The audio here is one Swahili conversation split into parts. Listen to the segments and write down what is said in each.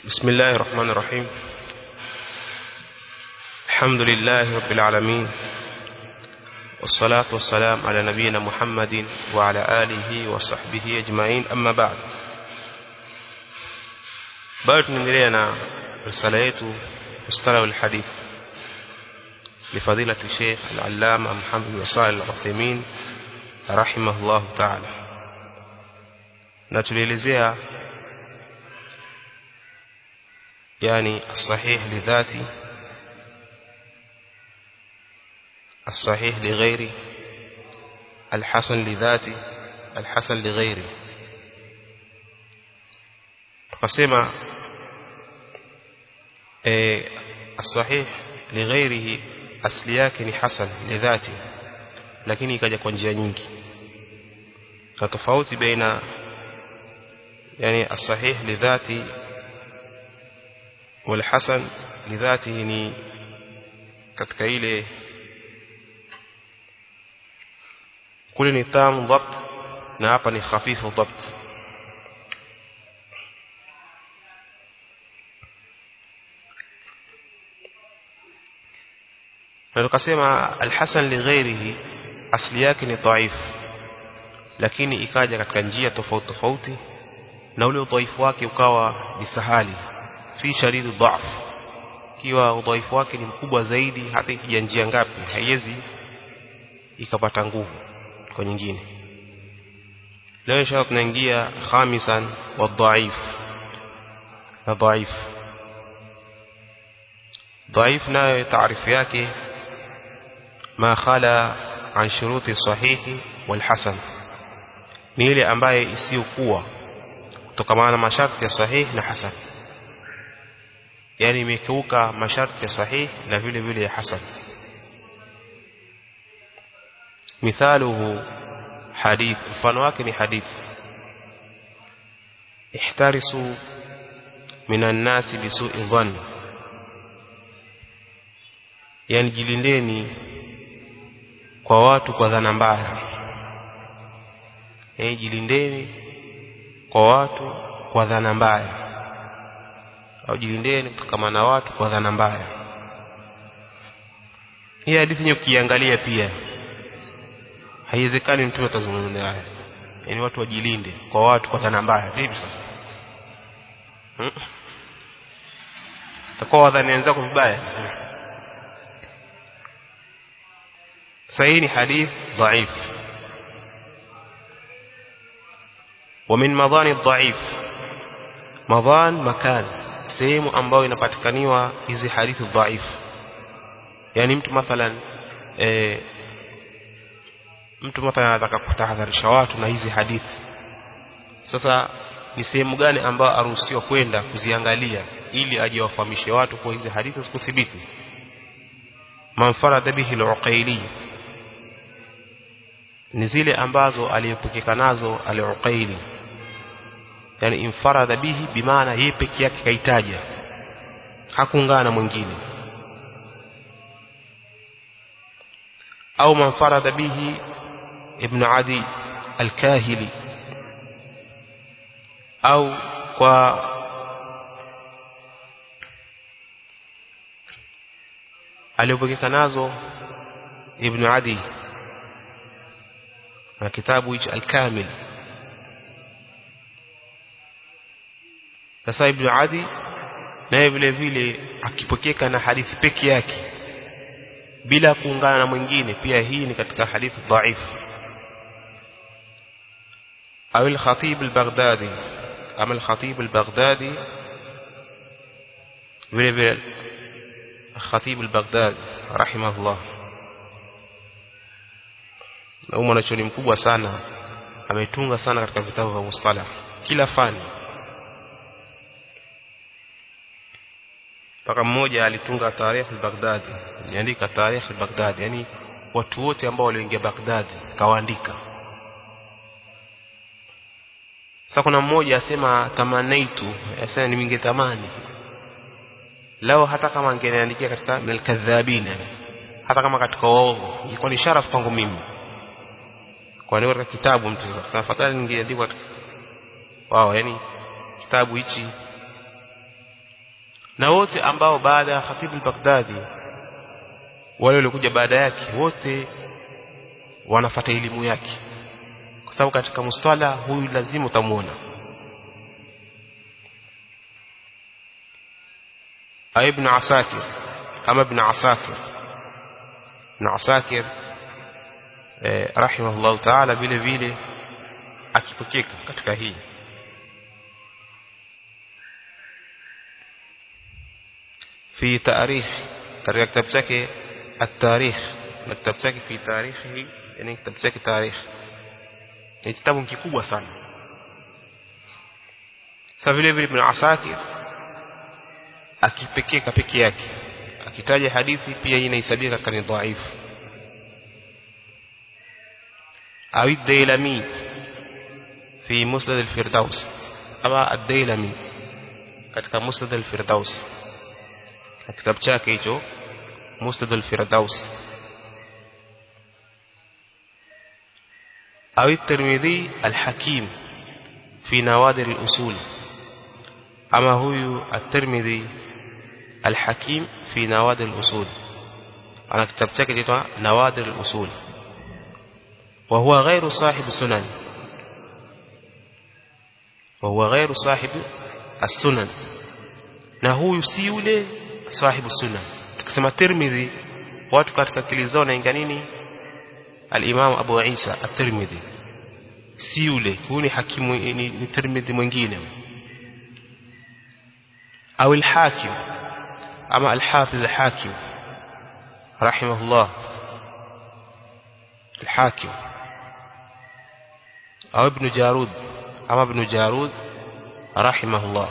بسم الله الرحمن الرحيم الحمد لله رب العالمين والصلاة والسلام على نبينا محمد وعلى آله وصحبه أجمعين أما بعد بعد نendelea رسالة yetu مصطلح الحديث لفضيلة الشيخ العلامة محمد بن صالح العثيمين رحمه الله تعالى na tulielezea yani الصحيح لذاتي الصحيح لغيري الحسن لذاتي الحسن لغيري tukasema eh الصحيح لغيره asli yake ni hasan lidhati lakini ikaja kwa njia nyingi na tofauti baina yani الصحيح لذاتي والحسن لذاته ni katika ile kule ni tam dhabt na hapa ni khafifu dhabt na tukasema alhasan lighairihi asli yake ni dhaif lakini ikaja katika njia tofauti tofauti na ule udhaifu wake ukawa ni sahali si shadidi dhaf kiwa udhaifu wake ni mkubwa zaidi hata ikija njia ngapi haiwezi ikapata nguvu kwa nyingine leo inshallah tunaingia khamisan wa dhaif na dhaif dhaif nayo taarifu yake ma khala an shuruti sahihi wal hasan ni ile ambaye isiyokuwa kutokana na masharti ya sahihi na hasan yani imekeuka masharti ya sahihi na vile vile ya hasan مثاله حديث mfano wake ni hadithi ihtarisu minan nasi bisu'i dhann yani jilindeni kwa watu kwa dhana mbaya yani jilindeni kwa watu kwa dhana mbaya au jilindeni kutokana na watu kwa dhana mbaya hii hadithi yenyewe ukiangalia pia haiwezekani mtume atazungumza haya yani watu wajilinde kwa watu kwa dhana mbaya vipi sasa hmm? takuwa wadhani wenzako vibaya sahihi ni hadith dhaif ومن مضان الضعيف مضان مكان sehemu ambayo inapatikaniwa hizi hadithi dhaifu yani mtu mathalan eh, mtu mathalan anataka kutahadharisha watu na hizi hadithi sasa ni sehemu gani ambayo aruhusiwa kwenda kuziangalia ili aje wafahamishe watu kwa hizi hadithi zikuthibiti manfarada bihi al-uqayli ni zile ambazo aliyepokeka nazo al-uqayli yani infarada bihi bimaana yeye peke yake kaitaja hakuungana na mwingine au manfarada bihi ibn adi al-kahili au kwa aliyopokeka nazo ibn adi na kitabu hicho al-kamil sasa ibn adi naye vile vile akipokeka na hadithi peke yake bila kuungana na mwingine pia hii ni katika hadithi dhaifu au al-khatib al-baghdadi ama al-khatib al-baghdadi vile vile al-khatib al-baghdadi rahimahullah na mwanachuoni mkubwa sana ametunga sana katika vitabu vya mustalah kila fani mpaka mmoja alitunga tarikh al-Baghdadi niandika tarikh al-Baghdadi yani watu wote ambao walioingia Baghdadi kawaandika sasa kuna mmoja asema tamanaitu asema ningetamani lao hata kama angeniandikia katika al-kadhabina hata kama katika waongo ingekuwa ni sharaf kwangu mimi kwa nini katika kitabu mtu sasa fadhali ningeandika wao yani kitabu hichi na wote ambao baada ya Khatib al-Baghdadi wale waliokuja baada yake wote wanafata elimu yake kwa sababu katika mustala huyu lazima utamuona ibn Asakir kama ibn Asakir ibn Asakir eh, rahimahullah ta'ala vile vile akipokeka katika hii في تاريخ katika kitabu chake at-tarikh na kitabu chake fi tarikhi yani kitabu chake tarikh ni kitabu kikubwa sana sasa vile vile ibn Asakir akipekeka peke yake akitaja hadithi pia inahesabika kama dhaifu au ad-Dailami fi Musnad al-Firdaus ama ad-Dailami katika Musnad al-Firdaus kitabu chake hicho Musnad al-Firdaus au at-Tirmidhi al-Hakim fi Nawadir al-Usul ama huyu at-Tirmidhi al-Hakim fi Nawadir al-Usul ana kitabu chake kinaitwa Nawadir al-Usul وهو غير صاحب السنن وهو غير صاحب السنن na huyu si yule sahibu sunna tukisema Tirmidhi watu katika akili zao naingia nini al-Imam Abu Isa at-Tirmidhi si yule huyu ni hakimu ni, ni Tirmidhi mwingine au al-Hakim ama al-Hafiz al-Hakim rahimahullah al-Hakim au Ibn Jarud ama Ibn Jarud rahimahullah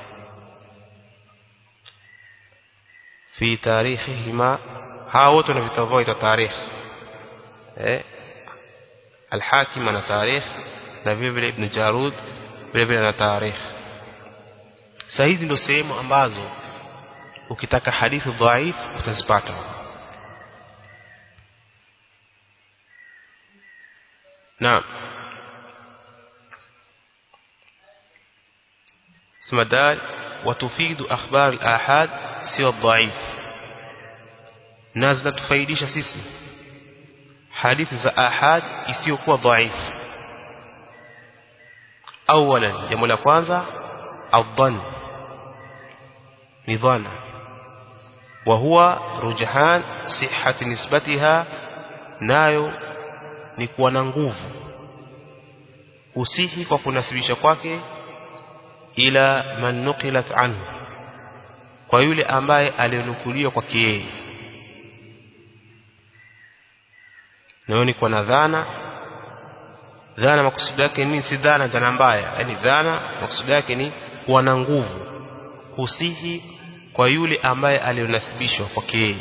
في تاريخهما هاوت في تفويت تاريخ eh الحاكم ana tarikh na vile vile ibn Jarud vile vile ana tarikh sasa hizi ndio sehemu ambazo ukitaka hadithi dhaif utazipata naam سمدال وتفيد أخبار الآحاد سوى الضعيف نازلة تفيديش سيسي حديث ذا آحاد isiyokuwa ضعيف أولا jambo la kwanza الظن ni dhana وهو رجحان صحة نسبتها nayo ni kuwa na nguvu usihi kwa kunasibisha kwake ila man nuqilat anhu kwa yule ambaye alionukuliwa kwa yeye nayo ni kwa dhana dhana makusudi yake ni si dhana dhana mbaya yani dhana makusudi yake ni kuwa na nguvu kusihi kwa yule ambaye alionasibishwa kwa yeye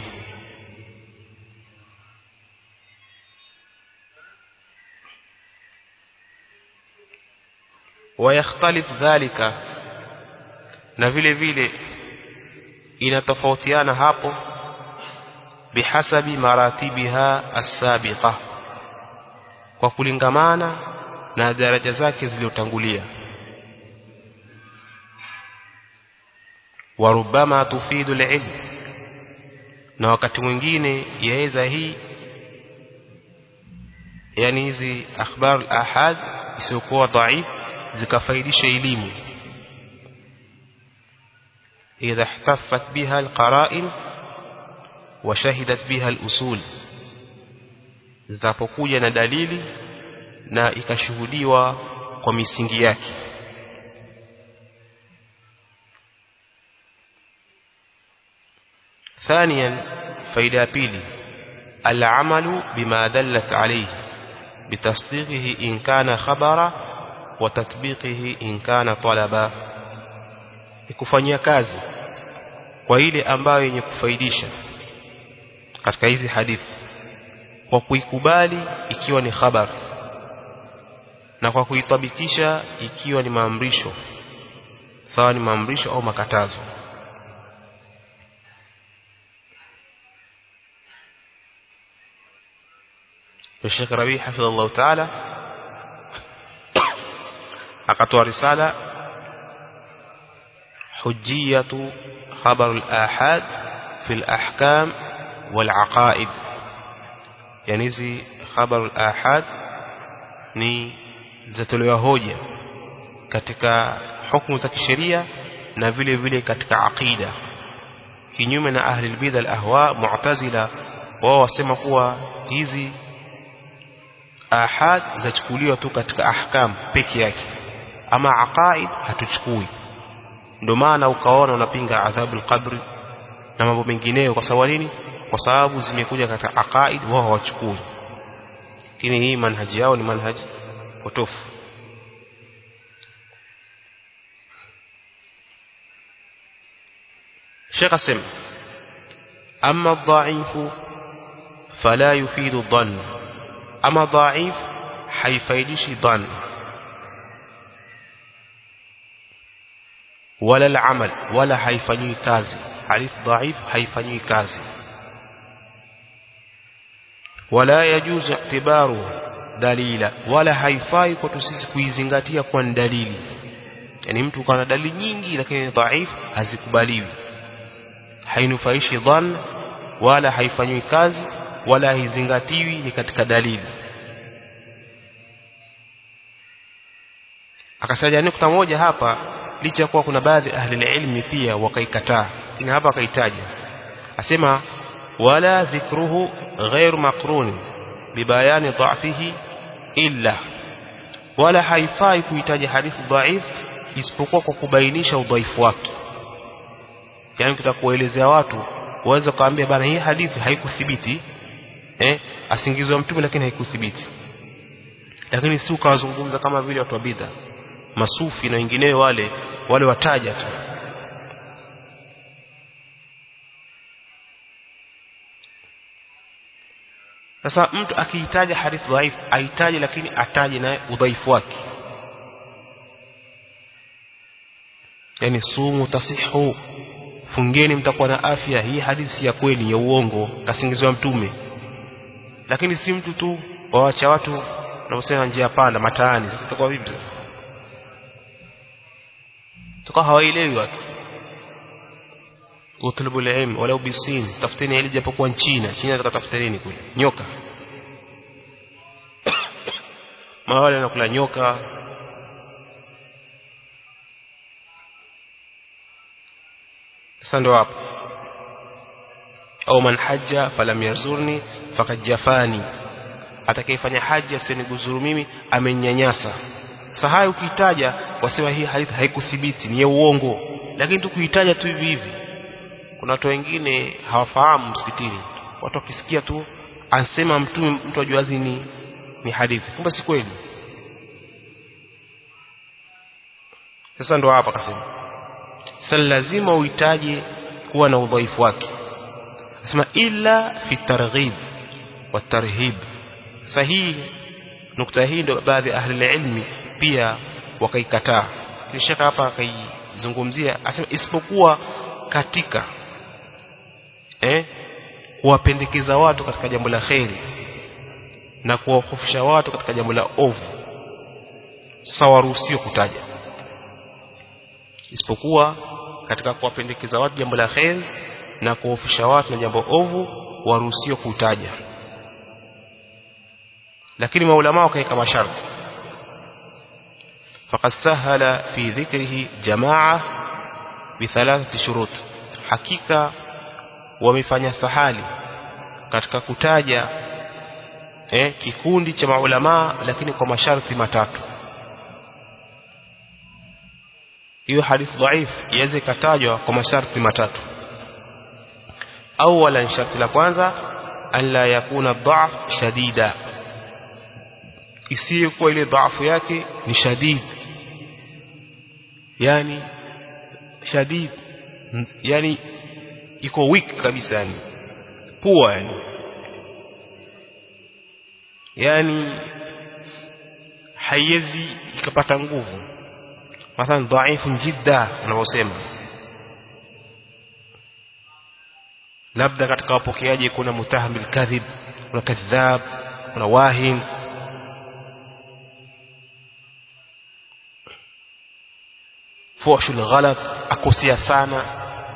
ويختلف ذلك na vile vile inatofautiana hapo bihasabi maratibiha as-sabiqa kwa kulingamana na daraja zake zilizotangulia warubama tufidu al-ilm na wakati mwingine yaweza hii yani hizi akhbar al-ahad isiyokuwa dhaif zikafaidisha elimu إذا احتفت بها القرائن وشهدت بها الأصول zitapokuja na dalili na ikashuhudiwa kwa misingi yake ثانيا فائده pili العمل بما دلت عليه بتصديقه إن كان خبرا وتطبيقه إن كان طلبا kufanyia kazi kwa ile ambayo yenye kufaidisha katika hizi hadithi kwa kuikubali ikiwa ni khabar na kwa kuitabikisha ikiwa ni maamrisho sawa ni maamrisho au makatazo Sheikh Rabi hafidhahullah ta'ala akatoa risala حجية خبر الآحاد في الأحكام والعقائد يعني زي خبر الآحاد ni zatolewa hoja katika hukumu za kisheria na vile vile katika aqida kinyume na ahli albidha alahwa mu'tazila wao wasema kuwa hizi ahad zachukuliwa tu katika ahkam peke yake ama aqaid hatuchukui ndio maana ukaona unapinga adhabu alqabri na mambo mengineyo kwa sababu nini kwa sababu zimekuja katika aqaid wao hawachukui lakini hii manhaji yao ni manhaji potofu Sheikh asema amma dhaifu fala yufidu dhann ama dhaif haifaidishi dhann wala al-amal wala haifanywi kazi hadith dhaif haifanywi kazi wala yajuzu i'tibaru dalila wala haifai kwetu sisi kuizingatia kwa dalili yani mtu kana dalili nyingi lakini dhaif hazikubaliwi hainufaishi dhann wala haifanywi kazi wala haizingatiwi ni katika dalili akasaja nukta moja hapa licha ya kuwa kuna baadhi ahli ilmi pia wakaikataa lakini hapa akaitaja asema wala dhikruhu غير مقرون ببيان ضعفه إلا wala haifai kuhitaji hadithi dhaif isipokuwa kwa kubainisha udhaifu wake yani ukitaka kuelezea watu waweza kaambia bana hii hadithi haikuthibiti eh asingizwa mtume lakini haikuthibiti lakini si ukawazungumza kama vile watu wa bidha masufi na wengineo wale wale wataja tu sasa mtu akihitaja hadithi dhaifu ahitaji lakini ataje naye udhaifu wake yani sumu tasihu fungeni mtakuwa na afya hii hadithi ya kweli ya uongo kasingizwa mtume lakini si mtu tu waacha watu wanaosema njia panda mataani tutakuwa vipi sasa tutakuwa hawaelewi watu utlubu ilm walau bisin tafuteni ili japokuwa China China tutatafuta nini kule nyoka mawale nakula nyoka sasa ndo hapo au man hajja falam yazurni fakad jafani atakayefanya haji asiniguzuru mimi amenyanyasa sasa haya ukitaja wasema hii hadithi haikuthibiti ni ya uongo lakini tukuitaja tu hivi hivi kuna watu wengine hawafahamu msikitini watu wakisikia tu ansema mtume mtu ajuazi ni ni hadithi kumbe si kweli sasa ndo hapa akasema sasa lazima uhitaji kuwa na udhaifu wake nasema illa fi targhib wa tarhib sahihi nukta hii ndio baadhi ya ahli ilmi pia wakaikataa kisha hapa akaizungumzia asema isipokuwa katika eh kuwapendekeza watu katika jambo la kheri na kuwahofisha watu katika jambo la ovu sawa ruhusio kutaja isipokuwa katika kuwapendekeza watu jambo la kheri na kuhofisha watu na jambo ovu waruhusio kutaja lakini maulama wakaweka masharti faqad sahala fi dhikrihi jamaa bithalathati shurut hakika wamefanya sahali katika kutaja eh, kikundi cha maulama lakini kwa masharti matatu hiyo hadithi dhaif iweze katajwa kwa masharti matatu awala sharti la kwanza an la yakuna dhaf shadida isiyo kuwa ile dhaafu yake ni shadid yani shadid yani iko weak kabisa yani poor yani yani haiwezi ikapata nguvu mathalan dhaifu jidda unavyosema labda katika wapokeaji kuna mutahamil kadhib kuna kadhab kuna wahin fuhshul ghalat akosea sana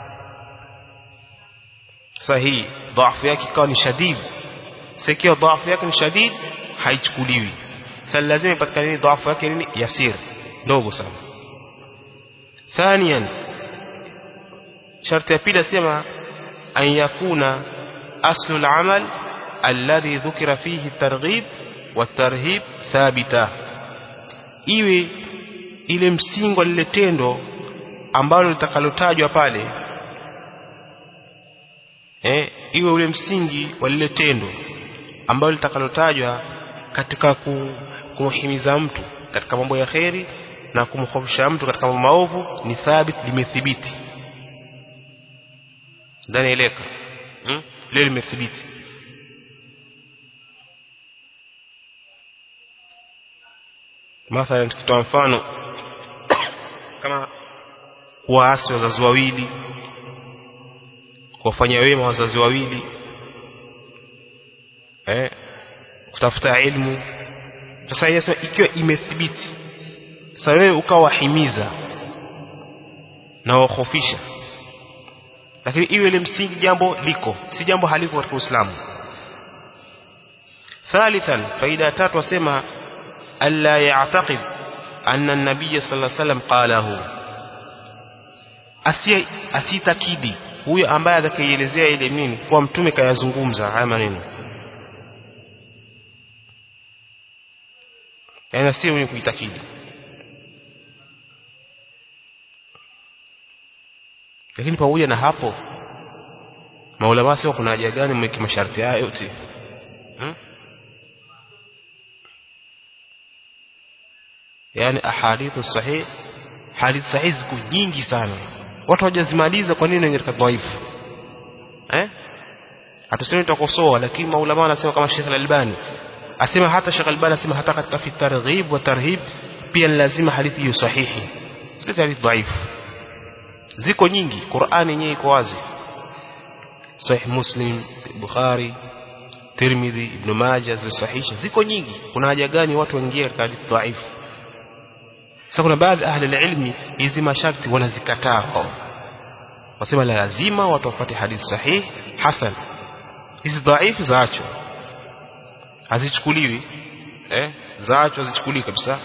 sahihi dhaifu yake ikawa ni shadid sikiwa dhaifu yake ni shadid haichukuliwi sasa lazima ipatikane dhaifu yake nini yasir ndogo sana ثانيا شرط ya pili asema an yakuna aslu al-amal alladhi dhukira fihi at-targhib wat-tarhib thabita iwe ile msingi wa lile tendo ambalo litakalotajwa pale eh iwe ule msingi wa lile tendo ambalo litakalotajwa katika kumhimiza mtu katika mambo ya kheri na kumkhofisha mtu katika mambo maovu ni thabit limethibiti ndani eleka hmm? leo limethibiti mathalan tukitoa mfano kama kuwaasi wazazi wawili kuwafanyia wema wazazi wawili eh kutafuta ilmu sasa yeye ikiwa imethibiti sasa wewe ukawahimiza na wahofisha lakini iwe ile msingi jambo liko si jambo haliko katika Uislamu ثالثا فائده tatu wasema alla ya'taqid anna an-nabiy sallallahu alayhi wasallam qalahu asi asitakidi huyo ambaye atakayeelezea ile nini kwa mtume kayazungumza haya maneno yani si mwenye kuitakidi lakini pamoja na hapo maulama sio kuna haja gani mweke masharti haya yote hmm? yani ahadithu sahih hadith sahih ziko nyingi sana watu hawajazimaliza kwa nini katika dhaifu eh hatusemi tutakosoa lakini maulama wanasema kama Sheikh Al-Albani asema hata Sheikh Al-Albani asema hata katika fi targhib wa tarhib pia lazima hadithi hiyo sahihi sio hadithi dhaifu ziko nyingi Qur'ani yenyewe iko wazi Sahih Muslim Bukhari Tirmidhi Ibn Majah zimesahihisha ziko nyingi kuna haja gani watu waingie katika hadithi dhaifu sasa kuna baadhi ahli ilmi hizi masharti wanazikataa wao wasema la lazima watu wafuate hadithi sahihi hasan hizi dhaifu zaachwa hazichukuliwi eh zaachwa hazichukuliwi kabisa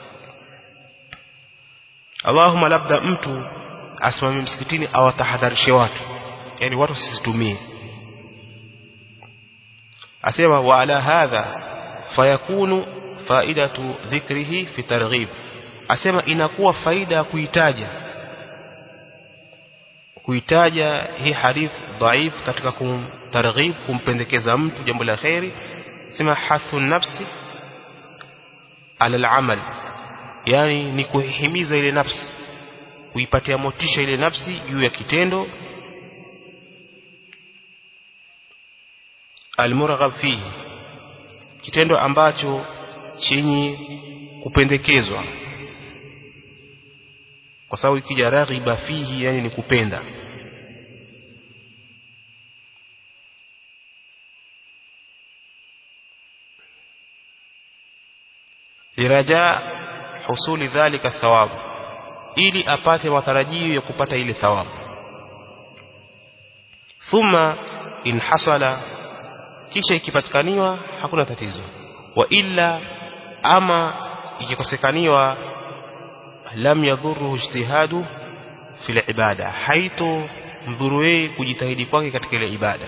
Allahumma labda mtu asimame msikitini awatahadharishe watu yani watu wasizitumie asema wa ala hadha fayakunu faidatu dhikrihi fi targhib asema inakuwa faida ya kuitaja kuitaja hii hadith dhaif katika kumtarghib kumpendekeza mtu jambo la khairi sema hathu nafsi ala al-amal yani ni kuhimiza ile nafsi kuipatia motisha ile nafsi juu ya kitendo almuraghab fihi kitendo ambacho chenye kupendekezwa kwa sababu ikija raghiba fihi yani ni kupenda liraja husuli dhalika thawabu ili apate matarajio ya kupata ile thawabu thumma in hasala kisha ikipatikaniwa hakuna tatizo wa illa ama ikikosekaniwa lam yadhuru ijtihadu fil ibada haito mdhuru yeye kujitahidi kwake katika ile ibada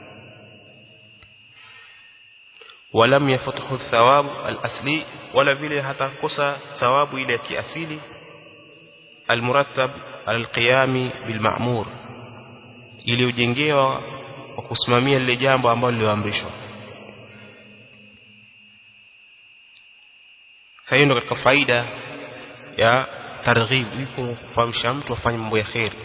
ولم يفتح الثواب الأصلي ولا vile hatakosa thawabu ile ya kiasili المرتب على القيام بالمأمور ili ujengewa wa kusimamia lile jambo ambalo liliamrishwa sasa ndo katika faida ya targhib iko kufahamisha mtu afanye mambo ya khairi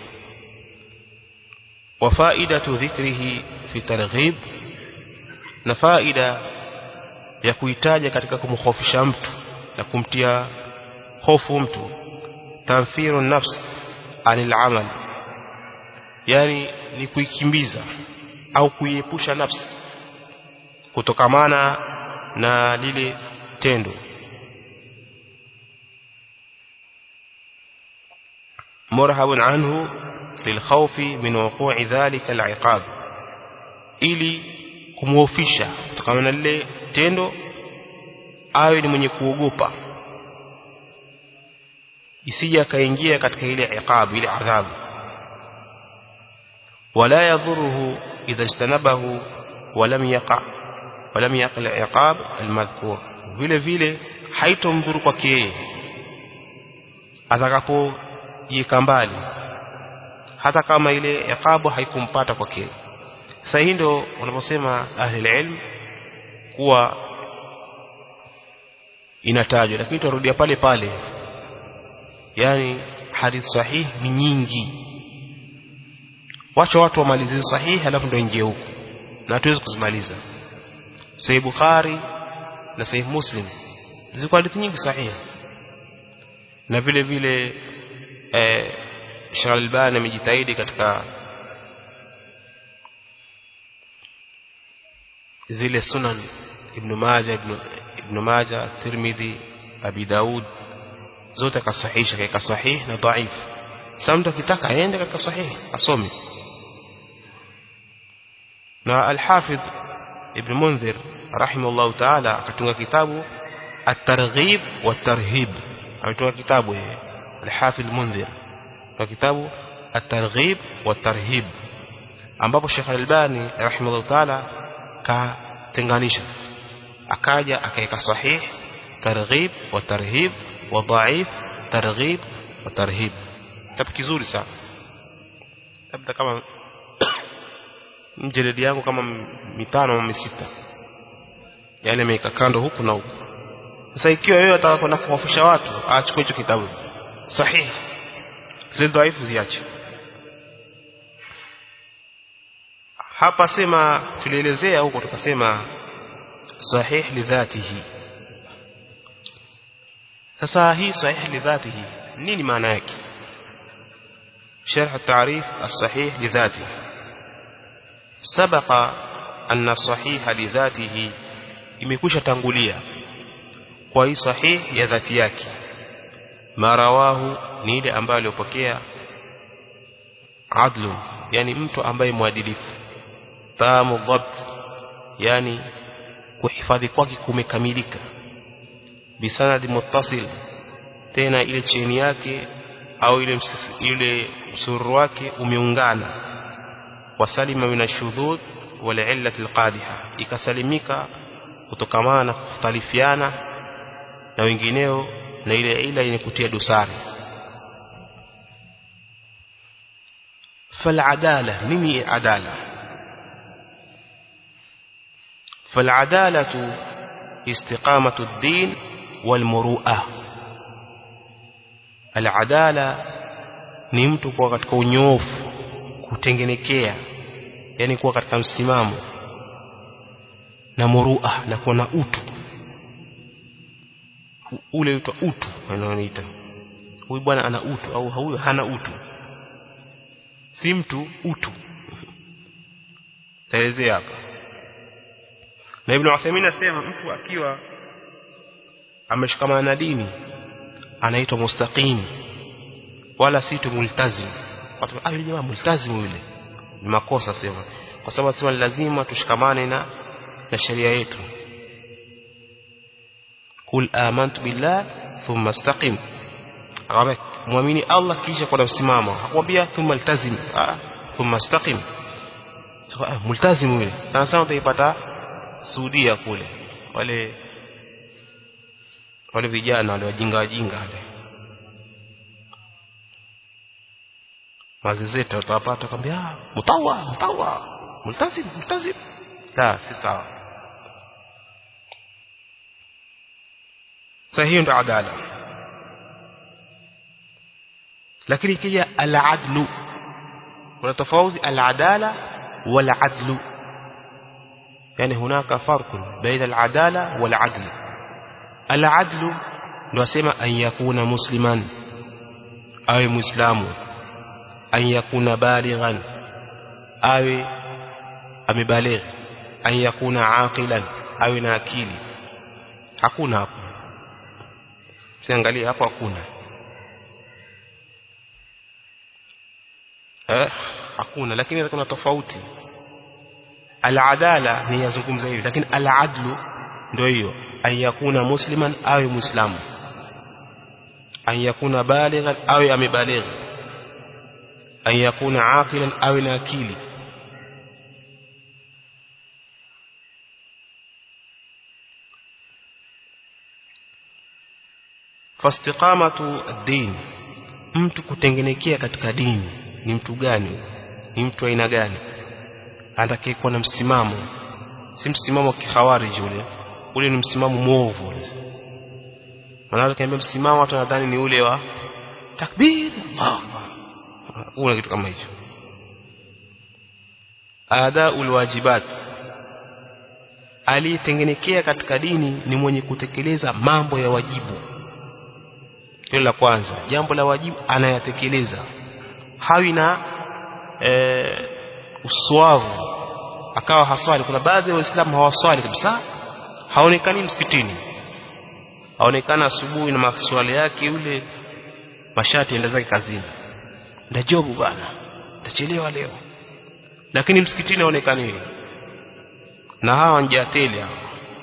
wa faidatu dhikrihi fi targhib na faida ya kuitaja katika kumkhofisha mtu na kumtia hofu mtu tanfiru nafs anil amal yani ni kuikimbiza au kuiepusha nafsi kutokamana na lile tendo مرهب عنه للخوف من وقوع ذلك العقاب ili kumhofisha kutokana na lile tendo awe ni mwenye kuogopa isije akaingia katika ile iqab ile adhabu wala yadhuruhu idha ijtanabahu walam yaqa walam yaqa al-iqab al-madhkur vile vile haitomdhuru kwake yeye atakapojiweka mbali hata kama ile iqabu haikumpata kwake sasa hii ndio wanaposema ahli ilm kuwa inatajwa lakini tutarudia pale pale yani hadith sahih ni nyingi wacha watu wamalizie sahihi halafu ndio ingie huko na hatuwezi kuzimaliza sahih bukhari na sahih muslim ziko hadithi nyingi sahihi na vile vile eh Sheikh Albani amejitahidi katika zile sunan Ibn Majah Ibn, Ibn Majah Tirmidhi Abi Daud zote akasahihisha katika sahih na dhaif sasa mtu akitaka aende katika sahih asome na al-Hafidh Ibn Munzir rahimahullah ta'ala akatunga kitabu at-targhib wat-tarhib ametunga kitabu yeye al-Hafidh Munzir kwa kitabu at-targhib wat-tarhib ambapo Sheikh Al-Albani rahimahullah ta'ala katenganisha akaja akaweka sahih targhib wa tarhib wa dhaif targhib wa tarhib kitabu kizuri sana labda kama mjeledi yangu kama mitano au misita yale ameweka kando huku na huku sasa ikiwa wewe unataka kwenda kuwafusha watu achukue hicho kitabu sahihi zile dhaifu ziache hapa sema tulielezea huko tukasema sahih lidhatihi sasa hii sahih lidhatihi nini maana yake شرح التعريف الصحيح لذاته سبق أن الصحيح لذاته imekwisha tangulia kwa hii sahih ya dhati yake marawahu ni ile ambayo aliyopokea adlu yani mtu ambaye mwadilifu tamu dhabt yani kuhifadhi kwake kumekamilika bisanadi muttasil tena ile cheni yake au ile ile msururu wake umeungana wasalima min ashudhud wal illati alqadiha ikasalimika kutokamana na kukhtalifiana na wengineo na ile ila yenye kutia dosari فالعداله نمي عداله فالعداله استقامه الدين والمروءه العداله ni mtu kuwa katika unyofu kutengenekea yani kuwa katika msimamo na murua na kuwa na utu ule uitwa utu anaoita huyu bwana ana utu au huyu hana utu si mtu utu taelezea hapa na Ibn Uthaymeen asema mtu akiwa ameshikamana na dini anaitwa mustaqim wala si tu multazim watu ah yule jamaa multazim yule ni makosa sema kwa sababu sema lazima tushikamane na na sheria yetu kul amantu billah thumma istaqim akamwambia muamini Allah kisha kwa msimamo hakwambia thumma iltazim ah thumma istaqim so, ah, multazim yule sana sana utaipata Saudia kule wale wale vijana wale wajinga wajinga wale mazezeta utawapata kwambia ah mtawa mtawa multazim multazim la si sawa sahihi ndo adala lakini ikija al-adlu kuna tofauti al-adala wal-adlu yani hunaka farq baina al-adala wal-adl al-adlu ndio asema an yakuna musliman awe muislamu an yakuna balighan awe amebaligh an yakuna aqilan awe na akili hakuna hapo siangalie hapo hakuna eh hakuna lakini kuna tofauti al-adala ni yazungumza hivi lakini al-adlu ndio hiyo an yakuna musliman awe muislamu an yakuna balighan awe amebaligha an yakuna aqilan awe na akili fastiqamatu ad-din mtu kutengenekea katika dini ni mtu gani ni mtu aina gani atakayekuwa na msimamo si msimamo wa kikhawarij ule ule ni msimamo mwovu ule maana kiambia msimamo watu nadhani ni ule wa takbir Allah una kitu kama hicho ada ulwajibat aliyetengenekea katika dini ni mwenye kutekeleza mambo ya wajibu hilo la kwanza jambo la wajibu anayatekeleza hawi na e, uswavu akawa haswali kuna baadhi ya waislamu hawaswali kabisa haonekani msikitini haonekana asubuhi na maswali yake yule mashati enda zake kazini nda jobu bana tachelewa leo lakini msikitini haonekani na hawa njateli hao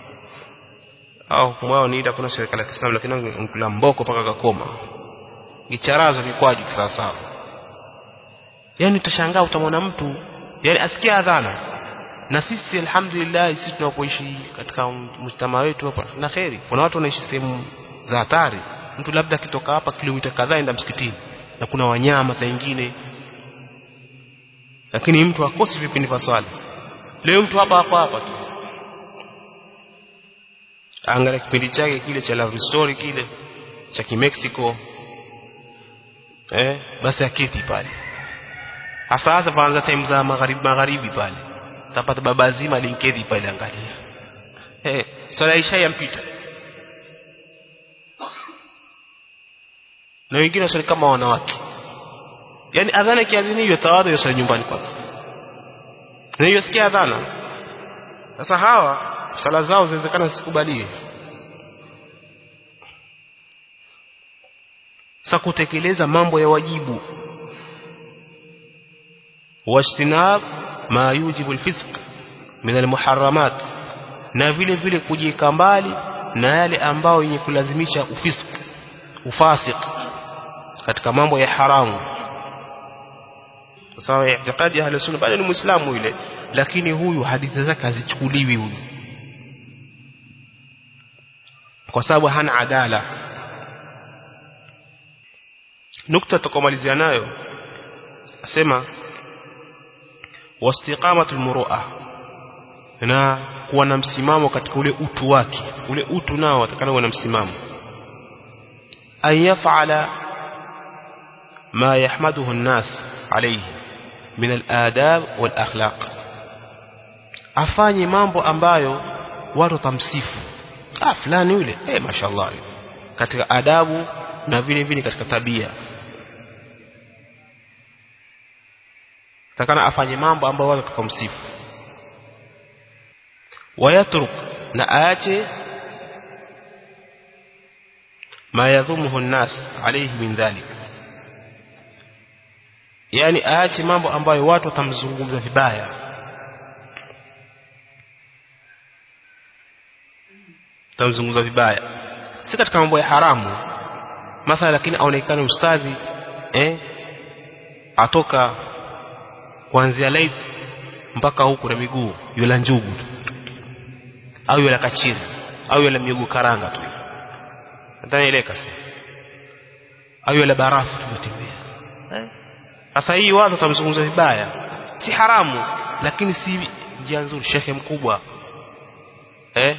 au kumwao niita kuna serikali ya Kiislamu lakini ngula mboko paka kakoma gicharazo vikwaji kisawasawa yani utashangaa utamwona mtu yani asikia adhana na sisi alhamdulillah sisi tunapoishi katika mjtama wetu hapa na kheri kuna watu wanaishi sehemu za hatari mtu labda akitoka hapa kilomita kadhaa enda msikitini na kuna wanyama nyingine lakini mtu akosi vipindi vya swala leo mtu hapa hapa hapa tu angalia kipindi chake kile cha love story kile cha kimexico eh basi aketi pale hasa hasa paanza time za magharibi magharibi pale tapata baba zima linkedi pale angalia eh swala isha yampita na wengine wasali kama wanawake yani adhana kiadhini hiyo tawadhu yosali nyumbani kwake na hiyo sikia adhana sasa hawa sala zao zinawezekana zisikubaliwe sasa kutekeleza mambo ya wajibu wajtinab ma yujibu alfisq min almuharramat na vile vile kujieka mbali na yale ambao yenye kulazimisha ufisk ufasik katika mambo ya haramu sawa i'tiqadi ya sunna bado ni muislamu yule lakini huyu hadithi zake hazichukuliwi huyu kwa sababu hana adala nukta tukomalizia nayo asema wastiqamatul murua na kuwa na msimamo katika ule utu wake ule utu nao watakana kuwa na msimamo an yaf'ala ma yahmaduhu an-nas alayhi min al-adab wal akhlaq afanye mambo ambayo watu tamsifu ah fulani yule eh mashallah katika adabu na vile vile katika tabia takana afanye mambo ambayo watu tukamsifu wayatruk na aache ma yadhumuhu an-nas alayhi min dhalik yani aache mambo ambayo watu watamzungumza vibaya tamzungumza vibaya si katika mambo ya haramu mathala lakini aonekane ustadhi eh atoka kuanzia light mpaka huku na miguu yula njugu tu au yula kachiri au yula miguu karanga tu nadhani ile kasi au yula barafu tumetembea eh sasa hii watu watamzungumza vibaya si haramu lakini si njia nzuri shekhe mkubwa eh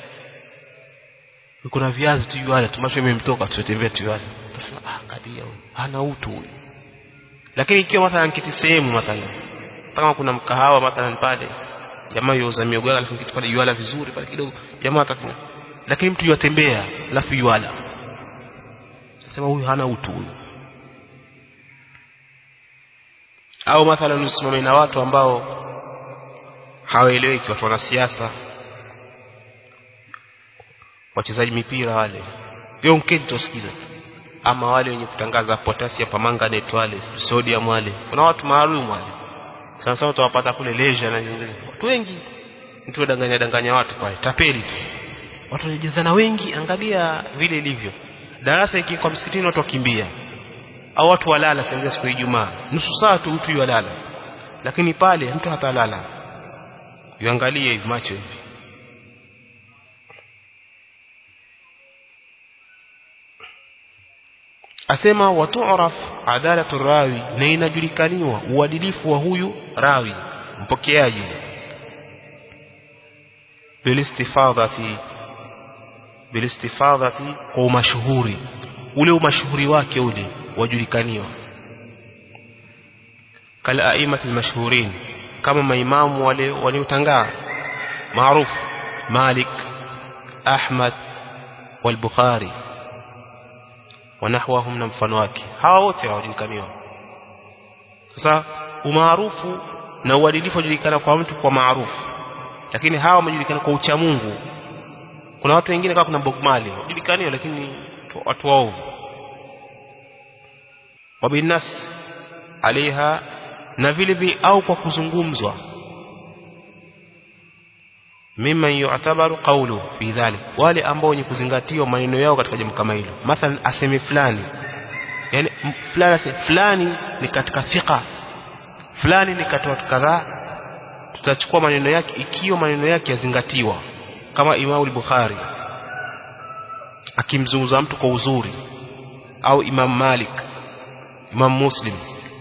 kuna viazi tu yale tumacho imemtoka tutembea tu yale utasema ah kadia huyu hana utu huyu lakini ikiwa mathalan kiti sehemu mathalan kama kuna mkahawa mathalan pale jamaa yuuza miogo alafu kitu pale yuala vizuri pale kidogo jamaa atakuwa lakini mtu yatembea alafu yuala sema huyu hana utu huyu au mathalan usimame na watu ambao hawaeleweki watu wanasiasa wachezaji mipira wale leo mketi tusikiza ama wale wenye kutangaza potassium permanganate wale sodium wale kuna watu maalum wale sana sana utawapata kule leisure na nyingine watu wengi mtu danganya danganya watu pale tapeli tu watu wanajazana wengi angalia vile ilivyo darasa iki kwa msikitini watu wakimbia au watu walala sasa siku ya Ijumaa nusu saa tu mtu yalala lakini pale mtu hatalala yuangalie hivi macho hivi asema watu'raf adalatu rawi na inajulikaniwa uadilifu wa huyu rawi mpokeaji bilistifadhati bilistifadhati kwa umashuhuri ule umashuhuri wake ule wajulikaniwa kala aimati almashhurin kama maimamu wale waliotangaa maarufu Malik Ahmad wal-Bukhari wanahwahum na mfano wake hawa wote hawajulikaniwa sasa umaarufu na uadilifu wajulikana kwa mtu kwa maarufu lakini hawa wamejulikana kwa ucha Mungu kuna watu wengine kama kuna Bob Marley wajulikaniwa lakini watu waovu wabinas alaiha na vile vile au kwa kuzungumzwa mimman yu'tabaru qawlu fi dhalik wale ambao wenye kuzingatiwa maneno yao katika jambo kama hilo mathalan aseme fulani yani fulani aseme fulani ni katika thika fulani ni katika watu kadhaa tutachukua maneno yake ikiwa maneno yake yazingatiwa kama Imam al-Bukhari akimzungumza mtu kwa uzuri au Imam Malik Imam Muslim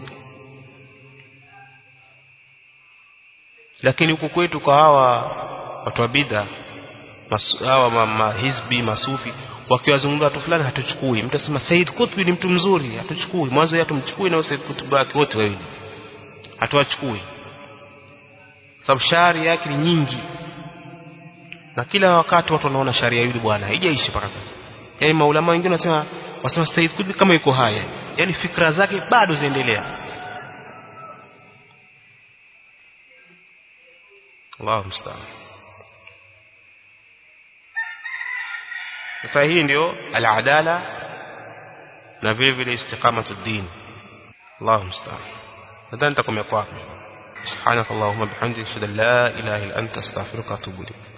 lakini huku kwetu kwa hawa watu wa bid'a hawa mahizbi masufi wakiwazungumza watu fulani hatuchukui mtu asema Said Qutb ni mtu mzuri hatuchukui mwanzo yeye tumchukui na Said Qutb wake wote wawili hatuwachukui sababu shari yake ni nyingi na kila wakati watu wanaona sharia yule bwana haijaishi mpaka sasa yani maulama wengine wanasema wasema Said Qutb kama yuko haya yani fikra zake bado ziendelea Allahu musta'an sasa hii ndio al-adala na vile vile istiqamatu din Allahu musta'an nadhani nitakomea kwa سبحانك اللهم وبحمدك اشهد ان لا اله الا انت استغفرك واتوب اليك